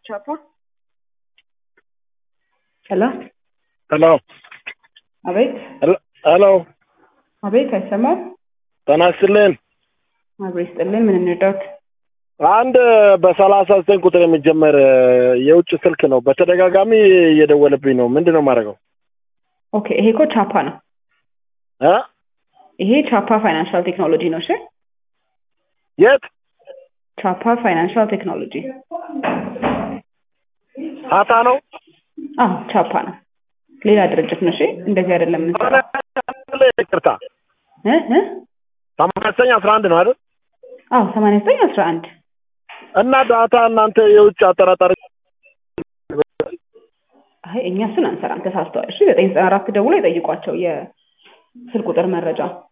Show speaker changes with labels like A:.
A: ቻፓ ሄሎ
B: ሄሎ
A: አቤት
B: ሄሎ
A: አቤት አይሰማም
B: ጤና ይስጥልን።
A: አቤት ስጥልን ምን እንርዳት
B: አንድ በሰላሳ ዘጠኝ ቁጥር የሚጀመር የውጭ ስልክ ነው። በተደጋጋሚ እየደወለብኝ ነው። ምንድን ነው የማደርገው?
A: ኦኬ ይሄ እኮ ቻፓ ነው
B: እ
A: ይሄ ቻፓ ፋይናንሻል ቴክኖሎጂ ነው እሺ
B: የት
A: ቻፓ ፋይናንሻል ቴክኖሎጂ
B: ሀታ ነው?
A: አዎ ቻፓ ነው ሌላ ድርጅት ነው እሺ እንደዚህ አይደለም የምንሰራው
B: ይቅርታ
A: እ እ
B: ሰማንያ ዘጠኝ አስራ አንድ ነው አይደል?
A: አዎ ሰማንያ ዘጠኝ አስራ አንድ
B: እና ዳታ እናንተ የውጭ አጠራጣሪ
A: አይ እኛ እሱን አንሰራም ተሳስተዋል እሺ ዘጠኝ ዘጠና አራት ደውሎ ይጠይቋቸው የስልክ ቁጥር መረጃ